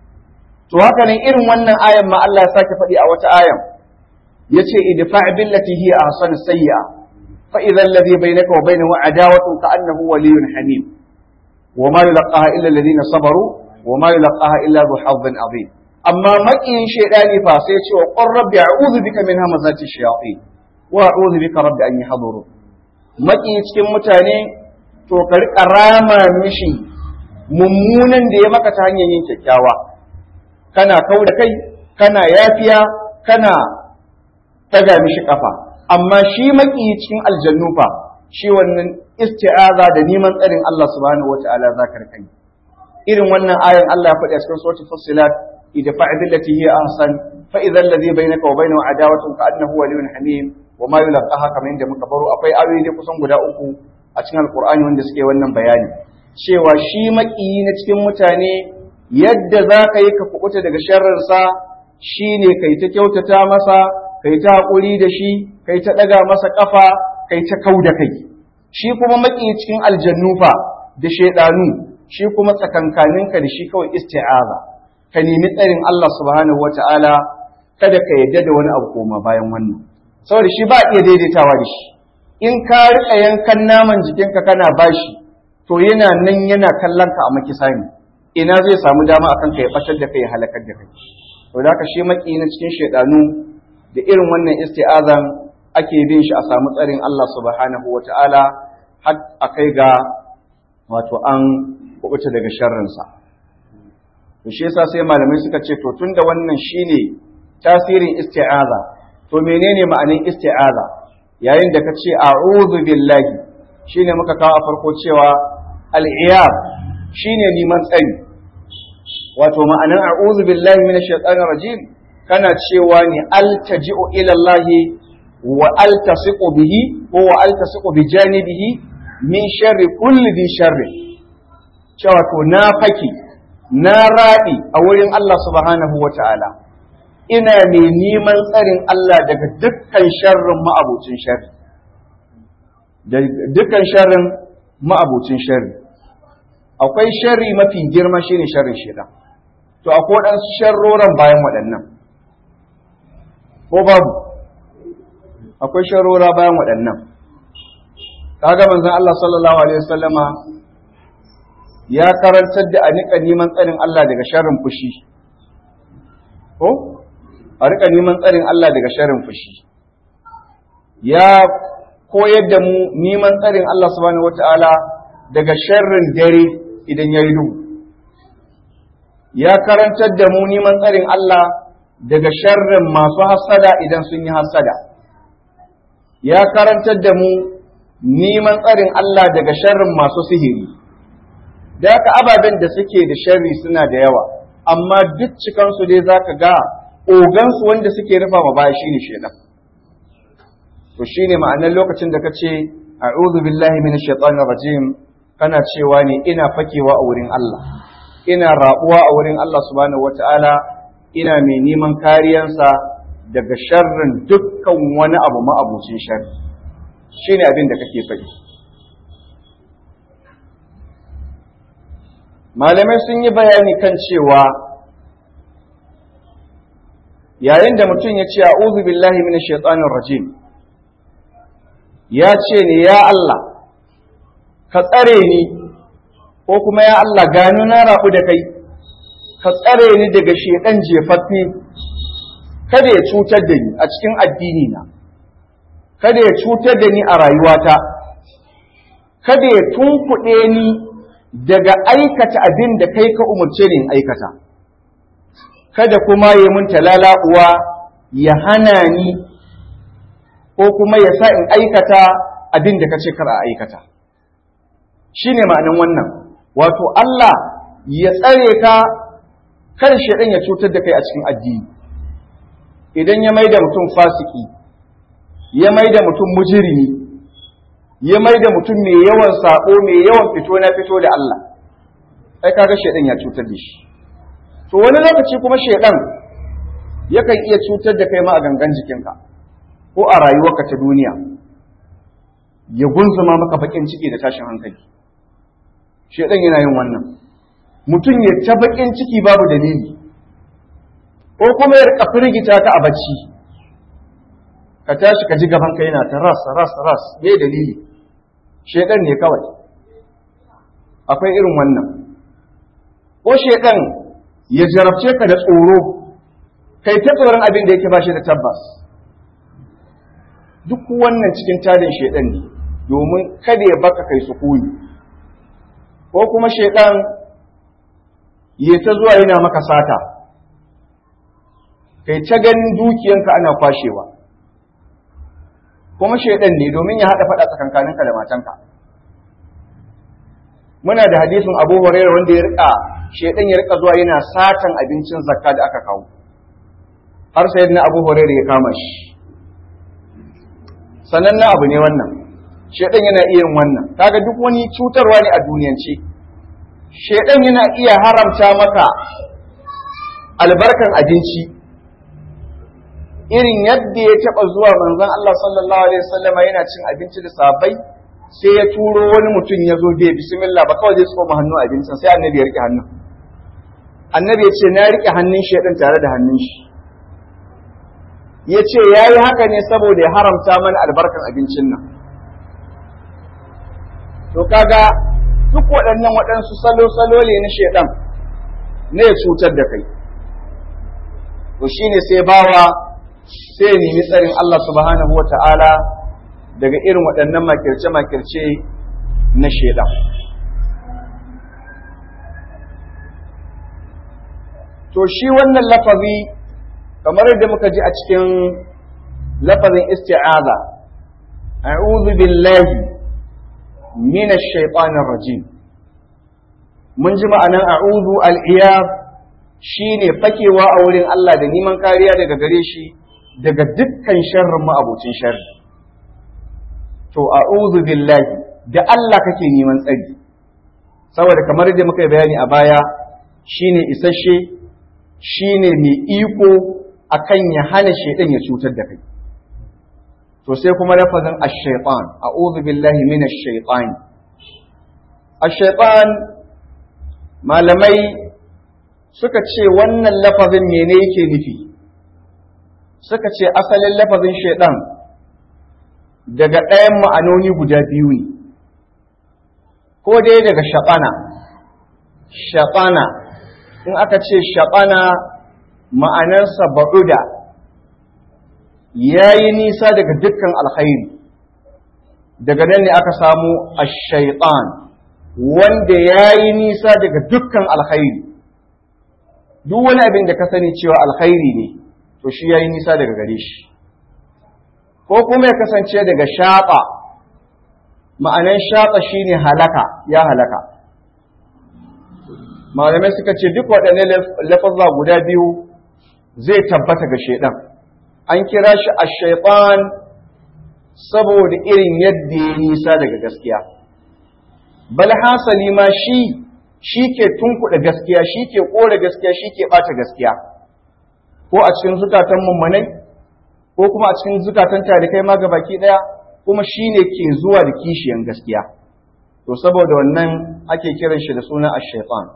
A: to haka nan irin wannan ayan ma Allah ya sake faɗi a wata ayan yace idfa' billati hiya ahsan sayyi'a fa idha alladhi bainaka wa bainahu adawatun ka'annahu waliyyun hamim wa ma yulqaha illa alladhina sabaru wa ma yulqaha illa dhu hazzin azim amma makiyin shaydani fa sai ce wa qur rabbi a'udhu bika min hamazati shayatin wa a'udhu bika rabbi an yahduru maki cikin mutane to ka riƙa rama mishi mummunan da ya maka ta hanyar yin kyakkyawa kana kau da kai kana yafiya kana taga mishi kafa amma shi maki cikin aljannu fa shi wannan isti'aza da neman tsarin Allah subhanahu wata'ala za ka riƙa irin wannan ayan Allah ya faɗi a cikin suratul fussilat idfa billati hiya ahsan fa idza alladhi bainaka wa bainahu adawatun ka annahu waliyyun hamim wa ma yulqaha kamar yadda muka baro akwai ayoyi kusan guda uku a cikin alkur'ani wanda suke wannan bayani cewa shi maƙiyi na cikin mutane yadda za ka yi ka kuɓuta daga sharrinsa shi ne kai ta kyautata masa kai ta haƙuri da shi kai ta ɗaga masa ƙafa kai ta kau da kai shi kuma maƙiyi cikin aljannu fa da shaiɗanu shi kuma tsakankaninka da shi kawai isti'aza ka nemi tsarin Allah subhanahu wata'ala kada ka yadda da wani abu koma bayan wannan saboda shi ba iya daidaitawa da shi in ka riƙa yankan naman jikinka kana bashi to yana nan yana kallon ka a makisa ne ina zai samu dama akan ka ya batar da kai ya halakar da kai to da shi maki na cikin shaidanu da irin wannan isti'azan ake bin shi a samu tsarin Allah subhanahu wata'ala har a kai ga wato an kubuta daga sharrinsa to shi yasa sai malamai suka ce to tunda wannan shine tasirin isti'aza to menene ma'anin isti'aza yayin da ka ce a'udhu billahi shine muka kawo a farko cewa al'iyab shine neman tsari wato ma'anan a'udhu billahi minash shaitanir rajim kana cewa ne altaji'u ila Allah wa altasiqu bihi ko wa altasiqu bi janibihi min sharri kulli bi sharri cewa to na faki na raɗi a wurin Allah subhanahu wa ta'ala ina mai neman tsarin Allah daga dukkan sharrin ma'abucin sharri da dukkan sharrin ma'abucin sharri akwai sharri mafi girma shine sharrin shaitan to akwai waɗansu sharroran bayan waɗannan ko babu akwai sharrora bayan waɗannan kaga manzon Allah sallallahu alaihi wasallama ya karantar da a nika neman tsarin Allah daga sharrin fushi ko a rika neman tsarin Allah daga sharrin fushi ya koyar da mu neman tsarin Allah subhanahu wataala daga sharrin dare idan ya yi duhu ya karantar da mu neman tsarin Allah daga sharrin masu hasada idan sun yi hasada ya karantar da mu neman tsarin Allah daga sharrin masu sihiri da haka ababen da suke da sharri suna da yawa amma duk cikansu dai za ka ga ogansu wanda suke rufa ma baya shine shedan to shine ma'anar lokacin da ka ce a'udhu billahi minash shaitanir rajim kana cewa ne ina fakewa a wurin Allah ina rabuwa a wurin Allah subhanahu wataala ina mai neman kariyansa daga sharrin dukkan wani abu ma'abucin sharri shine abin da kake faɗi malamai sun yi bayani kan cewa yayin da mutum ya ce a'udhu billahi minash shaitanir rajim ya ce ne ya Allah ka tsare ni ko kuma ya Allah gano na rabu da kai ka tsare ni daga shedan jefaffe kada ya cutar da ni a cikin addini na kada ya cutar da ni a rayuwata kada ya tunkuɗe ni daga aikata abin da kai ka umarce ni in aikata kada kuma ya mun talala uwa ya hana ni ko kuma ya sa in aikata abin da ka ce kar a aikata shi ne ma'anin wannan wato Allah ya tsare ka kar shaidan ya cutar da kai a cikin addini idan ya mai da mutum fasiki ya mai da mutum mujirimi ya mai da mutum mai yawan sako mai yawan fito na fito da Allah ai kaga shaidan ya cutar da shi to wani lokaci kuma shaidan yakan iya cutar da kai ma a gangan jikinka ko a rayuwarka ta duniya ya gunzuma maka bakin ciki da tashin hankali shaidan yana yin wannan mutum ya ta bakin ciki babu dalili ko kuma ya rika firgita ka a bacci ka tashi ka ji gaban ka yana ta ras ras ras me dalili shaidan ne kawai akwai irin wannan ko shaidan ya jarabce ka da tsoro kai ta tsoron abin da yake ba shi da tabbas duk wannan cikin tarin shaidan ne domin kada ya baka kai sukuni ko kuma shaidan ya ta zuwa yana maka sata kai ta ganin dukiyanka ana kwashewa kuma shaidan ne domin ya haɗa faɗa tsakankaninka da matanka muna da hadisin abu hurairah wanda ya rika shaidan ya rika zuwa yana satan abincin zakka da aka kawo har sai na abu hurairah ya kama shi sanannen abu ne wannan shaidan yana iya yin wannan kaga duk wani cutarwa ne a duniyance shaidan yana iya haramta maka albarkan abinci irin yadda ya taɓa zuwa manzon Allah sallallahu alaihi wasallama yana cin abinci da sabai sai ya turo wani mutum ya zo bai bismillah ba kawai zai tsoma hannu abincin sai annabi ya rike hannun annabi ya ce na rike hannun shaidan tare da hannun shi ya ce ya yi haka ne saboda ya haramta mana albarkan abincin nan to kaga duk waɗannan waɗansu salo-salo ne na shaidan ne ya cutar da kai to shine sai bawa sai ya nemi tsarin Allah subhanahu wa ta'ala daga irin waɗannan makirce-makirce na shaidan to shi wannan lafazi kamar yadda muka ji a cikin lafazin isti'aza a'udhu billahi minash shaitanir rajim mun ji ma'anan a'udhu al-iyad shine fakewa a wurin Allah da neman kariya daga gare shi daga dukkan sharrin ma'abocin sharri to a'udhu billahi da Allah kake neman tsari saboda kamar da muka yi bayani a baya shine isasshe shine mai iko akan ya hana shaidan ya cutar da kai to sai kuma lafazin ash-shaytan a'udhu billahi minash shaytan ash-shaytan malamai suka ce wannan lafazin mene yake nufi suka ce asalin lafazin shaidan daga ɗayan ma'anoni guda biyu ne ko dai daga shaɓana shaɓana in aka ce shaɓana ma'anarsa ba'uda ya yi nisa daga dukkan alkhairi daga nan ne aka samu ashaitan wanda ya yi nisa daga dukkan alkhairi duk wani abin da ka sani cewa alkhairi ne to shi ya yi nisa daga gare shi ko kuma ya kasance daga shaɓa ma'anan shaɓa shine halaka ya halaka malamai suka ce duk waɗanne lafazza guda biyu zai tabbata ga shaidan an kira shi a shaitan saboda irin yadda ya nisa daga gaskiya bal hasali ma shi shi ke tunkuɗa gaskiya shi ke ƙore gaskiya shi ke ɓata gaskiya ko a cikin zukatan mummanai ko kuma a cikin zukatan tarikai ma ga baki ɗaya kuma shi ne ke zuwa da kishiyan gaskiya to saboda wannan ake kiran shi da suna ash-shaytan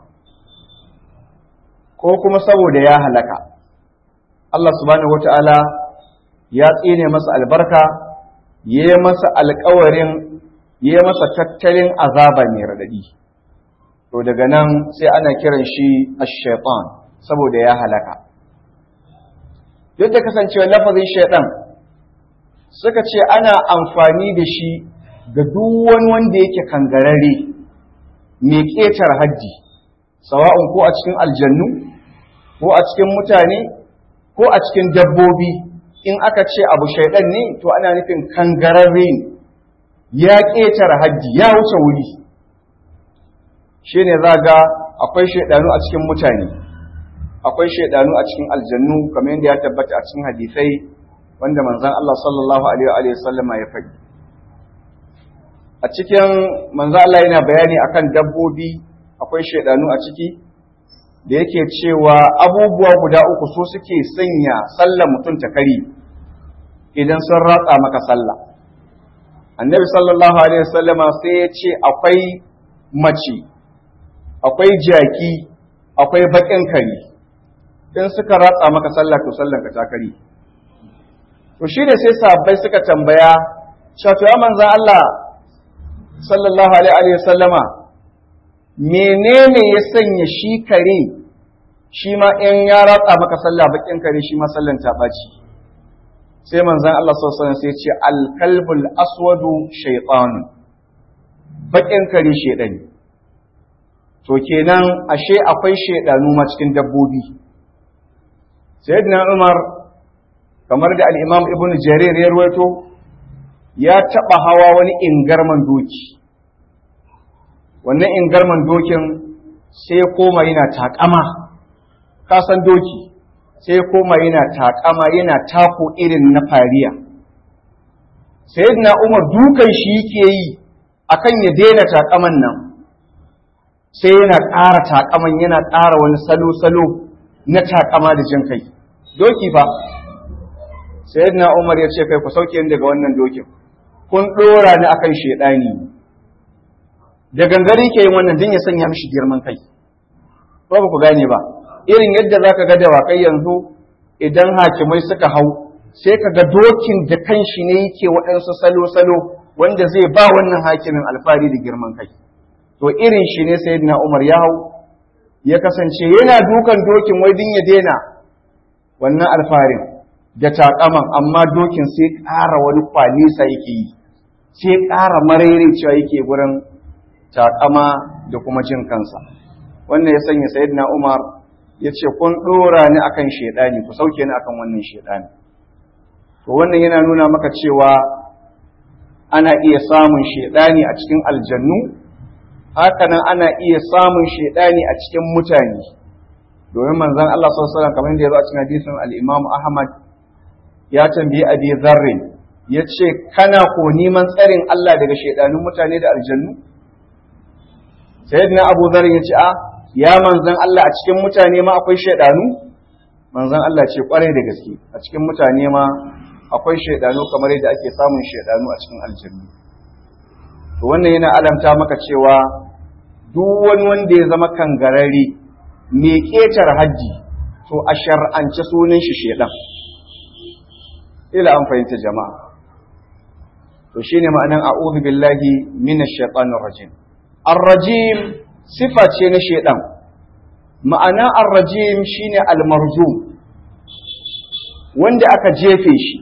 A: ko kuma saboda ya halaka Allah subhanahu wata'ala ya tsine masa albarka ya yi masa alkawarin ya yi masa tattalin azaba mai radadi to daga nan sai ana kiran shi ash-shaytan saboda ya halaka duk da kasancewa lafazin shaiɗan suka ce ana amfani da shi ga duk wani wanda yake kangarare mai ƙetar haddi sawa'un ko a cikin aljannu ko a cikin mutane ko a cikin dabbobi in aka ce abu shaiɗan ne to ana nufin kangararre ne ya ƙetar haddi ya wuce wuri shi ne za ga akwai shaiɗanu a cikin mutane akwai shaidanu a cikin aljannu kamar yadda ya tabbata a cikin hadisai wanda manzon Allah sallallahu alaihi wa sallama ya faɗi a cikin manzon Allah yana bayani akan dabbobi akwai shaidanu a ciki da yake cewa abubuwa guda uku su suke sanya sallar mutum ta kari idan sun ratsa maka sallah annabi sallallahu alaihi wa sallama sai ya ce akwai mace akwai jaki akwai baƙin kare in suka ratsa maka sallah to sallanka ta kare to shi ne sai sahabbai suka tambaya cewa to ya manzan Allah sallallahu alaihi wa sallama menene ya sanya shi kare shi ma in ya ratsa maka sallah bakin kare shi ma sallan ta baci sai manzan Allah sallallahu alaihi wasallam sai ya ce al-kalbul aswadu shaytan bakin kare shedani to kenan ashe akwai shedanu ma cikin dabbobi sayyidina Umar kamar da al-Imam Ibn Jarir ya ruwaito ya taba hawa wani ingarman doki wannan ingarman dokin sai koma yana takama ka san doki sai koma yana takama yana tako irin na fariya sayyidina Umar dukan shi yake yi akan ya daina takaman nan sai yana ƙara takaman yana ƙara wani salo-salo na takama da jin kai doki fa sayyidina Umar ya ce kai ku sauke ni daga wannan dokin kun ɗora ni akan shedani da gangare ke yin wannan din ya sanya mishi girman kai ko ba ku gane ba irin yadda zaka ga dawakai yanzu idan hakimai suka hau sai ka ga dokin da kanshi ne yake waɗansu salo-salo wanda zai ba wannan hakimin alfahari da girman kai to irin shi ne sayyidina Umar ya hau ya kasance yana dukan dokin wai din ya daina wannan alfarin da takaman amma dokin sai ƙara wani kwalisa yake yi sai ƙara cewa yake gurin takama da kuma jin kansa wannan ya sanya sayyidina Umar ya ce kun ɗora ni akan shaidani ku sauke ni akan wannan shaidani to wannan yana nuna maka cewa ana iya samun shaidani a cikin aljannu hakanan ana iya samun shaidani a cikin mutane domin manzon Allah sallallahu alaihi wasallam kamar yadda ya zo a cikin hadisin al-Imam Ahmad ya tambayi Abi Dharr ya ce kana ko neman tsarin Allah daga shaidanun mutane da aljannu sayyidina Abu Dharr ya ce a ya manzon Allah a cikin mutane ma akwai shaidanu manzon Allah ce kwarai da gaske a cikin mutane ma akwai shaidanu kamar yadda ake samun shaidanu a cikin aljannu to wannan yana alamta maka cewa duk wani wanda ya zama kangarare mai ƙetar hajji to a shar'ance sunan shi shedan ila an fahimta jama'a to shine ma'anan a'udhu billahi minash shaitanir rajim ar-rajim sifa ce na shedan ma'ana ar-rajim shine al-marjum wanda aka jefe shi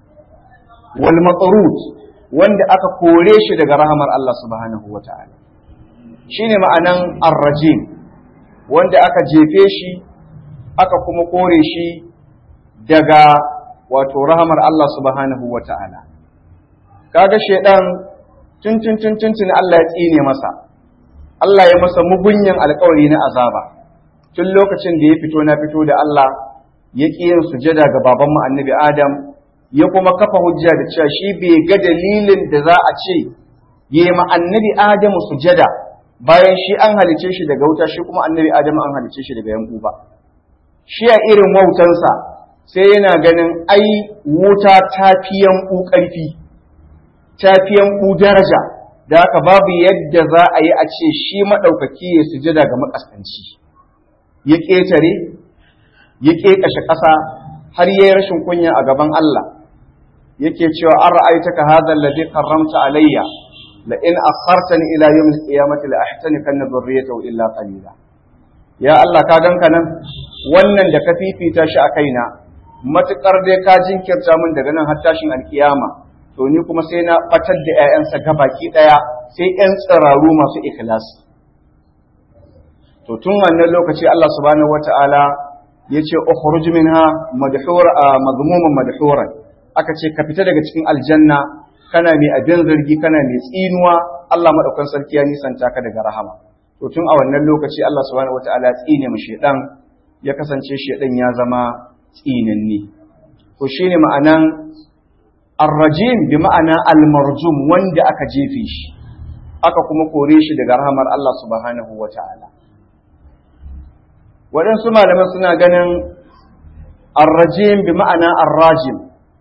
A: wal matrud wanda aka kore shi daga rahamar Allah subhanahu wata'ala shine ma'anan ar-rajim wanda aka jefe shi aka kuma kore shi daga wato rahamar Allah subhanahu wata'ala kaga shedan tun tun tun tun tun Allah ya tsine masa Allah ya masa mugunyan alƙawari na azaba tun lokacin da ya fito na fito da Allah ya ƙi yin sujada ga babanmu annabi Adam ya kuma kafa hujja da cewa shi bai ga dalilin da za a ce yi ma annabi Adamu sujada bayan shi an halice shi daga wuta shi kuma annabi Adamu an halice shi daga yanku ba shi a irin wautansa sai yana ganin ai wuta ta fi yanku ƙarfi ta fi yanku daraja da haka babu yadda za a yi a ce shi maɗaukaki ya sujada ga makaskanci ya ƙetare ya ƙeƙashe ƙasa har ya yi rashin kunya a gaban Allah yake cewa an ra'aitaka hadha alladhi qarramta alayya la in akhartani ila yawm al-qiyamati la ahtanikanna dhurriyyatahu illa qalila ya Allah ka ganka nan wannan da ka fifita shi a kaina matukar dai ka jinkirta min daga nan har tashin alkiyama to ni kuma sai na batar da ƴaƴansa gabaki daya sai ƴan tsiraru masu ikhlasi to tun wannan lokaci Allah subhanahu wataala yace ukhruj minha madhur mazmuman madhuran aka ce ka fita daga cikin aljanna kana mai abin zargi kana mai tsinuwa Allah madaukan sarki ya nisanta ka daga rahama to tun a wannan lokaci Allah subhanahu wataala ya tsine mu shedan ya kasance shedan ya zama tsinanni to shine ma'anan ar-rajim bi ma'ana al-marjum wanda aka jefe shi aka kuma kore shi daga rahamar Allah subhanahu wataala waɗansu malaman suna ganin ar-rajim bi ma'ana ar-rajim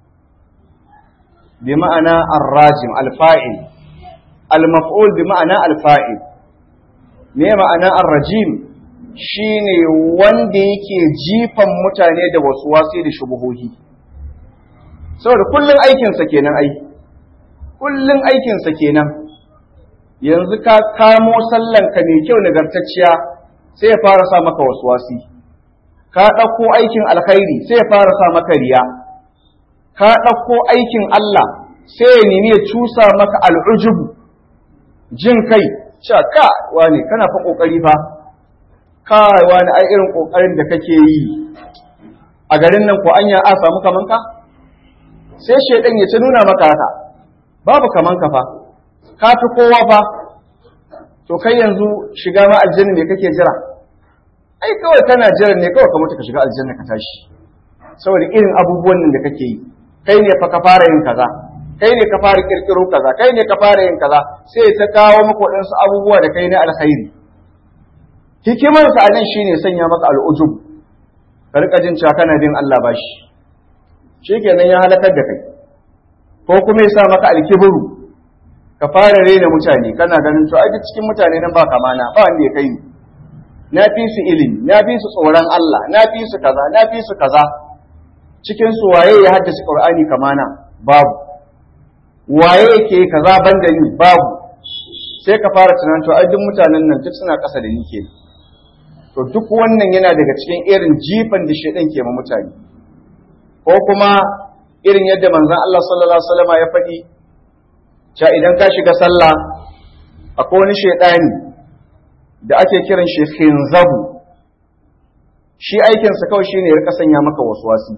A: bi ma'ana ar-rajim al-fa'il al-maf'ul bi ma'ana al-fa'il me ma'ana ar-rajim shine wanda yake jifan mutane da wasu wasi da shubuhohi saboda kullun aikin sa kenan ai kullun aikin sa kenan yanzu ka kamo sallan ka mai kyau nagartacciya sai ya fara sa maka wasu wasi ka ɗauko aikin alkhairi sai ya fara sa maka riya ka ɗauko aikin Allah sai ya nemi ya cusa maka al'ujubu jin kai cewa ka wani kana fa ƙoƙari fa ka wani ai irin ƙoƙarin da kake yi a garin nan ko anya a samu kaman ka sai shaidan ya ci nuna maka haka babu kaman ka fa ka fi kowa fa to kai yanzu shiga ma aljanna me kake jira ai kawai kana jiran ne kawai ka mutu ka shiga aljanna ka tashi saboda irin abubuwan nan da kake yi kai ne fa ka fara yin kaza kai ne ka fara kirkiro kaza kai ne ka fara yin kaza sai ta kawo maka waɗansu abubuwa da kai na alkhairi hikimar sa nan shine sanya maka al'ujub ka rika jin cewa kana bin Allah bashi shikenan ya halakar da kai ko kuma ya sa maka alkibru ka fara rena mutane kana ganin to aji cikin mutane nan ba kamana ba wanda ya kai ni na fi su ilimi na fi su tsoron Allah na fi su kaza na fi su kaza cikin su waye ya haddace Qur'ani kamana babu waye yake kaza banda ni babu sai ka fara tunanin to ai duk mutanen nan duk suna ƙasa da ni ke to duk wannan yana daga cikin irin jifan da shedan ke ma mutane ko kuma irin yadda manzon Allah sallallahu alaihi wasallam ya faɗi cewa idan ka shiga sallah akwai wani shaidani da ake kiran shi khinzabu shi aikinsa kawai shine ya rika sanya maka waswasi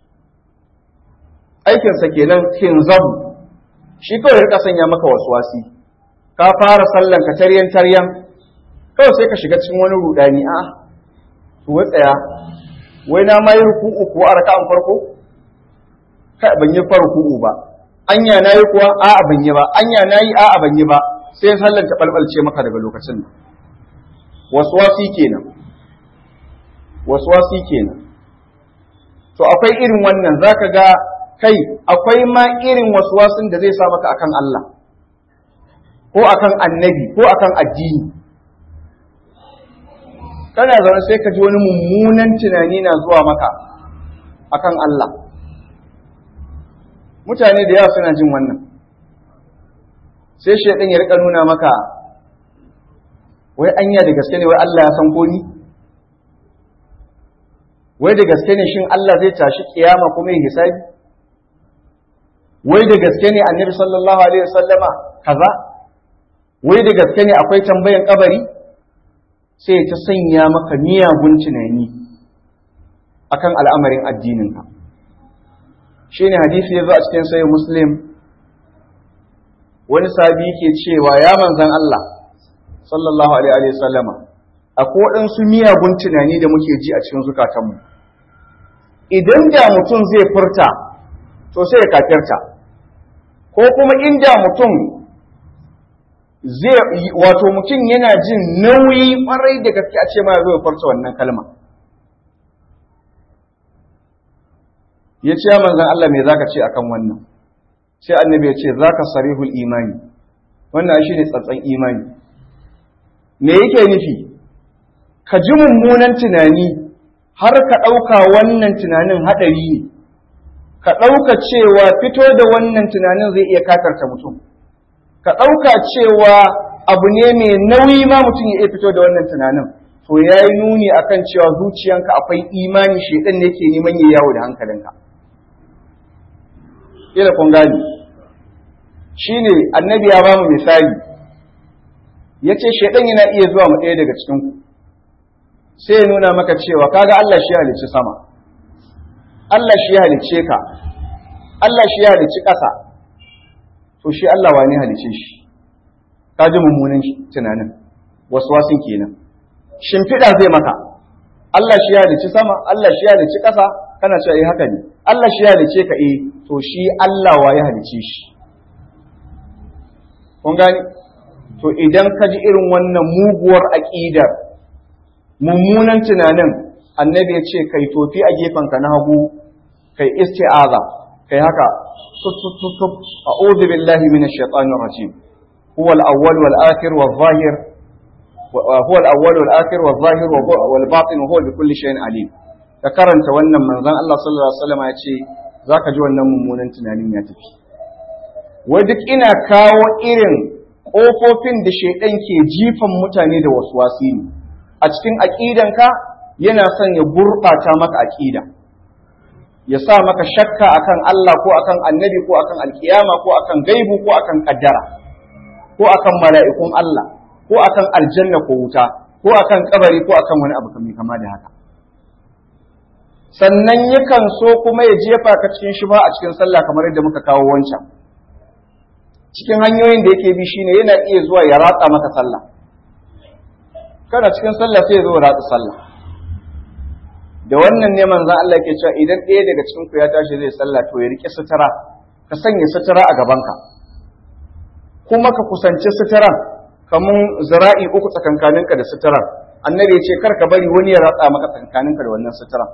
A: aikinsa kenan khinzabu shi kawai ya rika sanya maka waswasi ka fara sallan ka taryan taryan kawai sai ka shiga cikin wani rudani a to wai tsaya wai na ma yi ruku'u ko a raka'an farko kai ban yi farku'u ba anya na yi kuwa a'a ban yi ba anya na yi a'a ban yi ba sai sallar ta balbalce maka daga lokacin nan waswasi kenan waswasi kenan to akwai irin wannan zaka ga kai akwai ma irin waswasin da zai sa maka akan Allah ko akan annabi ko akan addini kana zaune sai ka ji wani mummunan tunani na zuwa maka akan Allah mutane da yawa suna jin wannan sai shaidan ya rika nuna maka wai anya da gaske ne wai Allah ya san ko ni wai da gaske ne shin Allah zai tashi kiyama kuma ya hisabi wai da gaske ne annabi sallallahu alaihi wasallama kaza wai da gaske ne akwai tambayan kabari sai ta sanya maka miyagun tunani akan al'amarin addininka shine hadisi ya zo a cikin sayin muslim wani sabi ke cewa ya manzan Allah sallallahu alaihi wasallama akwai waɗansu miyagun tunani da muke ji a cikin zukatanmu idan da mutum zai furta to sai ya kafirta ko kuma inda mutum zai wato mutum yana jin nauyi kwarai da gaske a ce ma zai furta wannan kalma ya ce ya manzan Allah me zaka ce akan wannan sai annabi ya ce zaka sarihul imani wannan shi ne tsatsan imani me yake nufi ka ji mummunan tunani har ka ɗauka wannan tunanin haɗari ne ka ɗauka cewa fito da wannan tunanin zai iya kakarta mutum ka ɗauka cewa abu ne mai nauyi ma mutum ya iya fito da wannan tunanin to ya yi nuni akan cewa zuciyanka akwai imani shaidan ne ke neman ya yawo da hankalinka ila kun gani shine annabi ya bamu misali yace shaidan yana iya zuwa mu ɗaya daga cikin ku sai ya nuna maka cewa kaga Allah shi ya halicci sama Allah shi ya halicce ka Allah shi ya halicci ƙasa to shi Allah wani halicce shi ka ji mummunan tunanin waswasin kenan shimfiɗa zai maka Allah shi ya halicci sama Allah shi ya halicci ƙasa kana cewa eh haka ne Allah shi ya halicce ka eh to shi Allah wa ya halicce shi kun gani to idan ka ji irin wannan muguwar aƙidar mummunan tunanin annabi ya ce kai tofi a gefenka na hagu kai isti'aza kai haka tutututut a'udhu billahi minash shaitanir rajim huwa al-awwal wal akhir wal zahir huwa al-awwal wal akhir wal zahir wal batin huwa bi kulli shay'in alim ka karanta wannan manzon Allah sallallahu alaihi wasallam ya ce zaka ji wannan mummunan tunanin ya tafi wai duk ina kawo irin ƙofofin da shaidan ke jifan mutane da wasu wasi ne a cikin aƙidanka yana son ya gurɓata maka aƙida ya sa maka shakka akan Allah ko akan annabi ko akan alkiyama ko akan gaibu ko akan kaddara ko akan mala'ikun Allah ko akan aljanna ko wuta ko akan kabari ko akan wani abu kamar kama da haka sannan yakan so kuma ya jefa ka cikin shubha a cikin sallah kamar yadda muka kawo wancan cikin hanyoyin da yake bi shine yana iya zuwa ya ratsa maka sallah kana cikin sallah sai ya zo ratsa sallah da wannan ne manzon Allah yake cewa idan ɗaya daga cikin ku ya tashi zai sallah to ya rike sutura ka sanya sutura a gabanka kuma ka kusanci suturan kamun zira'i uku tsakankaninka da suturan annabi ya ce kar ka bari wani ya ratsa maka tsakankaninka da wannan suturan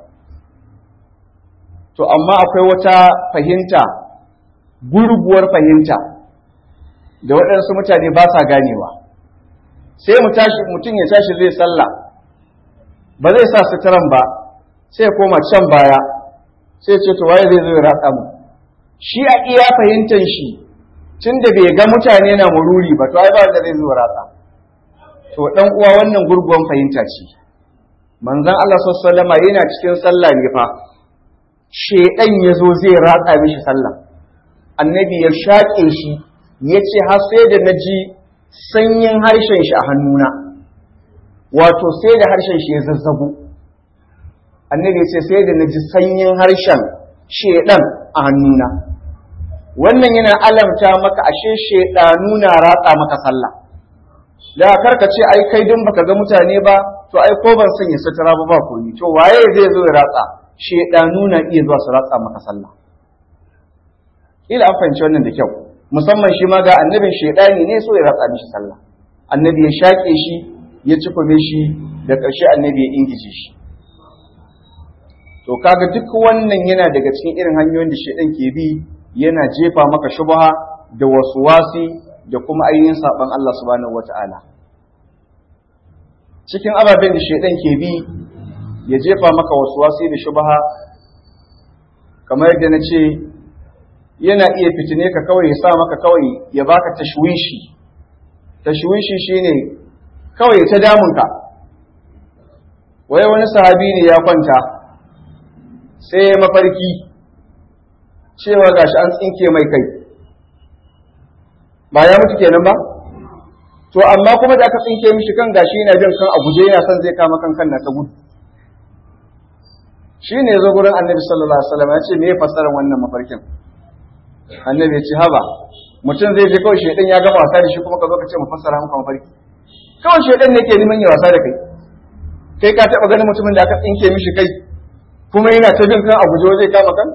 A: to amma akwai wata fahimta gurguwar fahimta da waɗansu mutane ba sa ganewa sai mutum ya tashi zai sallah ba zai sa suturan ba sai koma can baya sai ce to waye zai zo ya ratsa mu shi a iya fahimtar shi tun da bai ga mutane na mururi ba to ai ba wanda zai zo ratsa to dan uwa wannan gurguwan fahimta ce manzon Allah sallallahu alaihi yana cikin sallah ne fa shedan yazo zai ratsa mishi sallah annabi ya shaƙe shi ya ce har sai da na ji sanyin harshen shi a hannuna wato sai da harshen shi ya zazzago annabi ya ce sai da na ji sanyin harshen shedan a hannuna wannan yana alamta maka ashe shedanu na ratsa maka sallah da karka ce ai kai din baka ga mutane ba to ai ko ban sanya sutura ba ba komi to waye zai zo ya ratsa shedanu na iya zuwa su ratsa maka sallah kila an fahimci wannan da kyau musamman shi ma ga annabin shedani ne so ya ratsa mishi sallah annabi ya shaƙe shi ya cikume shi da ƙarshe annabi ya ingije shi to kaga duk wannan yana daga cikin irin hanyoyin da shedan ke bi yana jefa maka shubha da wasuwasi da kuma ainihin saban Allah subhanahu wata'ala cikin ababen da shedan ke bi ya jefa maka wasuwasi da shubha kamar yadda na ce yana iya fitine ka kawai ya sa maka kawai ya baka tashwishi tashwishi shine kawai ta damunka wai wani sahabi ne ya kwanta sai ya mafarki cewa gashi an tsinke mai kai ba ya mutu kenan ba to amma kuma da aka tsinke mishi kan gashi yana jin kan a guje yana son zai kama kan kan na ta gudu shi ne zo gurin annabi sallallahu alaihi wasallam ya ce me ya fassara wannan mafarkin annabi ya ce haba mutum zai je kawai shedan ya gama wasa da shi kuma ka zo ka ce mu fassara maka mafarki kawai shedan ne ke neman ya wasa da kai kai ka taba ganin mutumin da aka tsinke mishi kai kuma yana ta jin kan a guje zai kama kan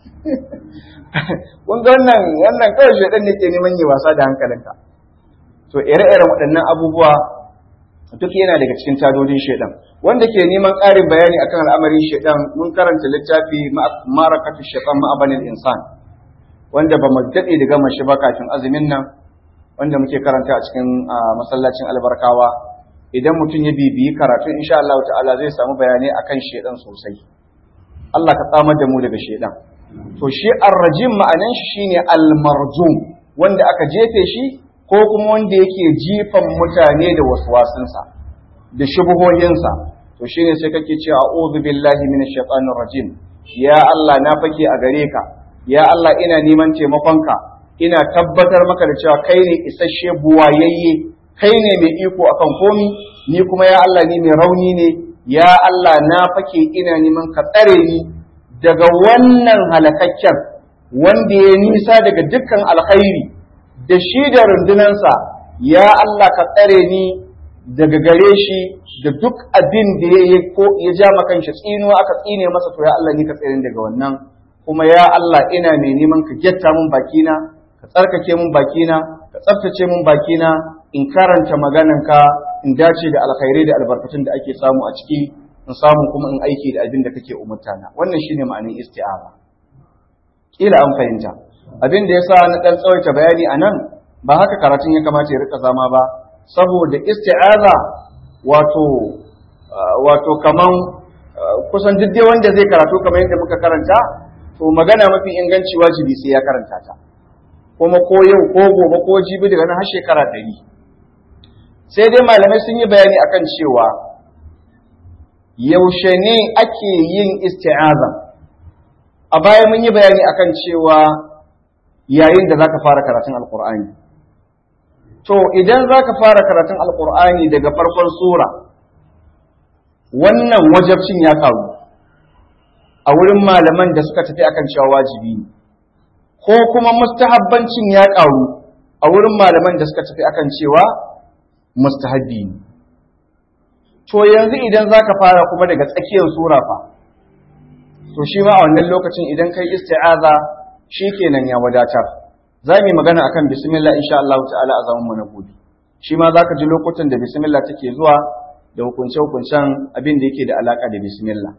A: kun ga wannan wannan kawai shedan ne ke neman ya wasa da hankalinka to ire-iren waɗannan abubuwa duk yana daga cikin tadodin shedan wanda ke neman ƙarin bayani akan al'amarin shedan mun karanta littafi ma'arakatu shaitan ma'abanin insan wanda ba mu daɗe da gama shi ba kafin azumin nan wanda muke karanta a cikin masallacin albarkawa idan mutum ya bibiyi karatu insha Allah ta'ala zai samu bayanai akan shedan sosai Allah ka tsamar da mu daga shedan to shi arrajim ma'anan shi shine almarjum wanda aka jefe shi ko kuma wanda yake jifan mutane da waswasinsa da shubuhoyinsa to shine sai kake cewa a'udhu billahi minash shaitanir rajim ya Allah na fake a gare ka ya Allah ina neman taimakonka ina tabbatar maka da cewa kai ne isasshe buwayayye kai ne mai iko akan komi ni kuma ya Allah ni mai rauni ne ya Allah na fake ina neman ka tsare ni daga wannan halakakken wanda ya nisa daga dukkan alkhairi da shi da rundunansa ya Allah ka tsare ni daga gare shi da duk abin da ya yi ko ya ja makan shi tsinuwa aka tsine masa to ya Allah ni ka tsare ni daga wannan kuma ya Allah ina mai neman ka getta mun bakina ka tsarkake mun bakina ka tsaftace mun bakina in karanta maganarka in dace da alkhairai da albarkatun da ake samu a ciki in samu kuma in aiki da abin da kake umurtana wannan shine ma'anin isti'aza kila an fahimta abin da yasa na dan tsawaita bayani anan ba haka karatun ya kamata ya rika zama ba saboda isti'aza wato wato kaman kusan duk dai wanda zai karatu kamar yadda muka karanta to magana mafi inganci wajibi sai ya karanta ta kuma ko yau ko gobe ko jibi daga nan har shekara ɗari sai dai malamai sun yi bayani akan cewa yaushe ne ake yin isti'aza a baya mun yi bayani akan cewa yayin da zaka fara karatun alqur'ani to idan zaka fara karatun alqur'ani daga farkon sura wannan wajabcin ya karu a wurin malaman da suka tafi akan cewa wajibi ne ko kuma mustahabbancin ya karu a wurin malaman da suka tafi akan cewa mustahabbi ne to yanzu idan zaka fara kuma daga tsakiyar sura fa to shi ma a wannan lokacin idan kai isti'aza shikenan ya wadatar za mu yi magana akan bismillah insha Allah ta'ala a zaman mu na gobe shi ma zaka ji lokutan da bismillah take zuwa da hukunce hukuncen abin da yake da alaka da bismillah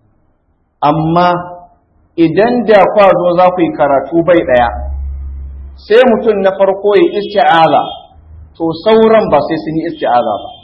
A: amma idan da kwa zo za ku yi karatu bai daya sai mutum na farko ya isti'aza to sauran ba sai sun yi isti'aza ba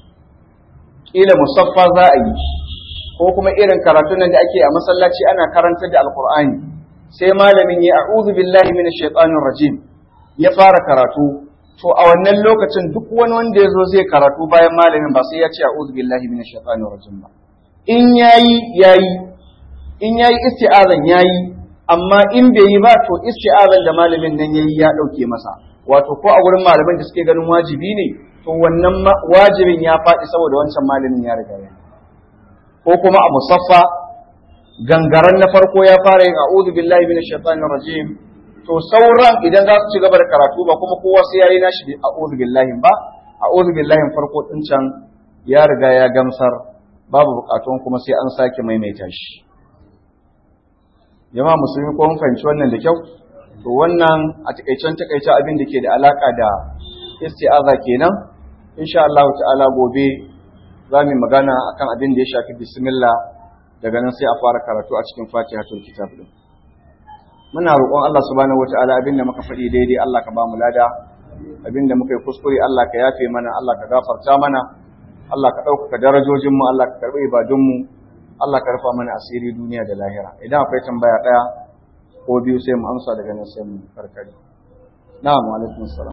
A: kila musaffa za a yi ko kuma irin karatun nan da ake a masallaci ana karantar da alkur'ani sai malamin ya a'udhu billahi minash shaitanir rajim ya fara karatu to a wannan lokacin duk wani wanda ya zo zai karatu bayan malamin ba sai ya ce a'udhu billahi minash shaitanir rajim ba in yayi yayi in yayi isti'azan yayi amma in bai yi ba to isti'azan da malamin nan yayi ya dauke masa wato ko a wurin malaman da suke ganin wajibi ne to wannan wajibin ya faɗi saboda wancan malamin ya riga ya ko kuma a musaffa gangaren na farko ya fara yin a'udhu billahi minash shaitanir rajim to sauran idan za su ci gaba da karatu ba kuma kowa sai yayi nashi a'udhu billahi ba a'udhu billahi farko din can ya riga ya gamsar babu bukatun kuma sai an sake maimaita shi jama'a musulmi ko mun fahimci wannan da kyau to wannan a takaicen takaice abin da ke da alaka da isti'aza kenan insha Allah ta'ala gobe za mu magana akan abin da ya shafi bismillah daga nan sai a fara karatu a cikin fatihatul kitab din muna roƙon Allah subhanahu wataala abin da muka faɗi daidai Allah ka ba mu lada abin da muka yi kuskure Allah ka yafe mana Allah ka gafarta mana Allah ka ɗaukaka darajojin mu Allah ka karɓi ibadun mu Allah ka rufa mana asiri duniya da lahira idan akwai tambaya ɗaya ko biyu sai mu amsa daga nan sai mu karkare na'am wa alaikum salam